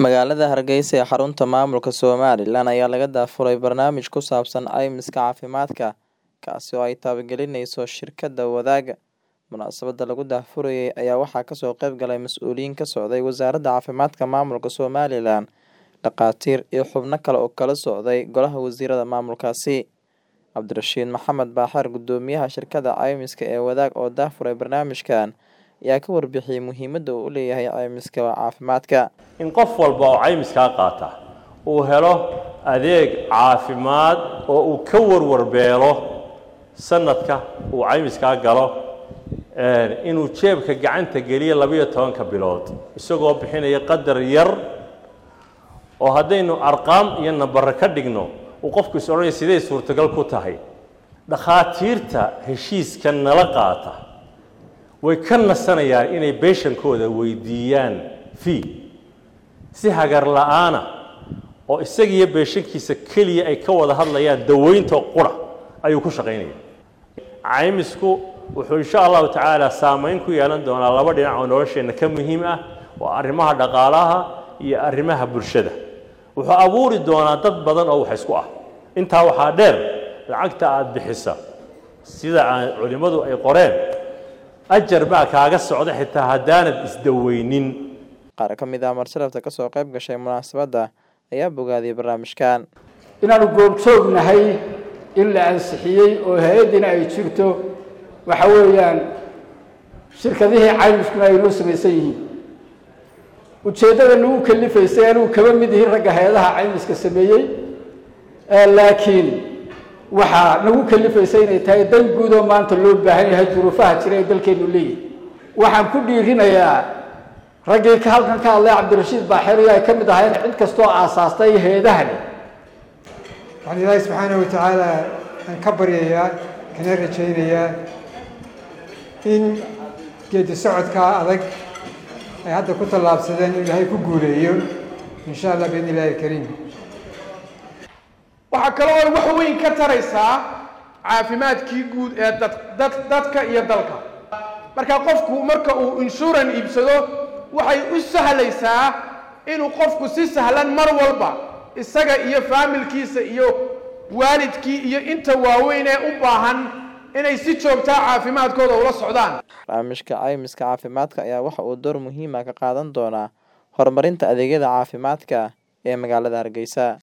Magaalada Hargeysa ee xarunta maamulka Somaliland ayaa laga daafuray barnaamij ku saabsan caymiska caafimaadka, kaasi oo ay taabagelinayso shirkadda Wadaaga. Munaasabadda lagu daahfurayay ayaa waxaa kasoo qayb galay mas'uuliyiin ka socday Wasaaradda Caafimaadka Maamulka Somaliland, dhakhaatiir, iyo xubno kale oo ka socday Golaha Wasiirada maamulkaasi. Cabdirashiid Maxamed Baaxir, Guddoomiyaha shirkadda caymiska ee Wadaag oo daahfuray barnaamijkan, ayaa ka warbixiyay muhiimadda uu u leeyahay caymiska caafimaadka. in qof walba oo caymiskaa qaata uu helo adeeg caafimaad oo uu ka warwarbeelo sanadka uu caymiskaa galo inuu jeebka gacanta geliyo labiyo tobanka bilood isagoo bixinaya qadar yar oo haddaynu arqaam iyo nambare ka dhigno uu qofku is odhanaya siday suurtagal ku tahay dhakhaatiirta heshiiska nala qaata way ka nasanayaan inay beeshankooda weydiiyaan fee si hagar la'aana oo isagiiyo beeshankiisa keliya ay ka wada hadlayaan daweynta qura ayuu ku shaqaynaya caymisku wuxuu insha allahu tacaala saameyn ku yeelan doonaa laba dhinac oo nolosheenna ka muhiim ah waa arrimaha dhaqaalaha iyo arrimaha bulshada wuxuu abuuri doonaa dad badan oo wax isku ah intaa waxaa dheer lacagta aada bixisa sida aan culimmadu ay qoreen ajar baa kaaga socda xitaa haddaanad isdaweynin Qaar ka mid ah marsalafta ka soo qayb gashay munaasabadda ayaa bogaadiyay barnaamijkan. inaanu goobjoognahay in la ansixiyey oo hay-addina ay jirto waxa weeyaan shirkadihii caymiskuna ay noo samaysan yihiin ujeeddada nagu kalifaysay anugu kaba mid ihi ragga hay-adaha caymiska sameeyey laakiin waxaa nagu kalifaysay inay tahay dan guud oo maanta loo baahan yahay duruufaha jira ee dalkeenu leeyahay waxaan ku dhiirinayaa raggii ka halkan ka hadlay cabdirashiid baaxir iyo ay ka mid ahayn cid kastoo aasaastay hay-adahani waxaan ilaahay subxaanahu watacaala aan ka baryayaa kana rajaynayaa in geedi socodkaa adag ay hadda ku tallaabsadeen in ilaahay ku guuleeyo in sha allah biidni illahi alkariim waxaa kaloo ay wax weyn ka taraysaa caafimaadkii guud ee dad dad dadka iyo dalka marka qofku marka uu inshuran iibsado waxay u sahlaysaa inuu qofku si sahlan mar walba isaga iyo faamilkiisa iyo waalidkii iyo inta waaweyn ee u baahan inay si joogtaa caafimaadkooda ula socdaan Barnaamijka caymiska caafimaadka ayaa waxa uu door muhiim ah ka qaadan doonaa horumarinta adeegyada caafimaadka ee magaalada Hargeysa.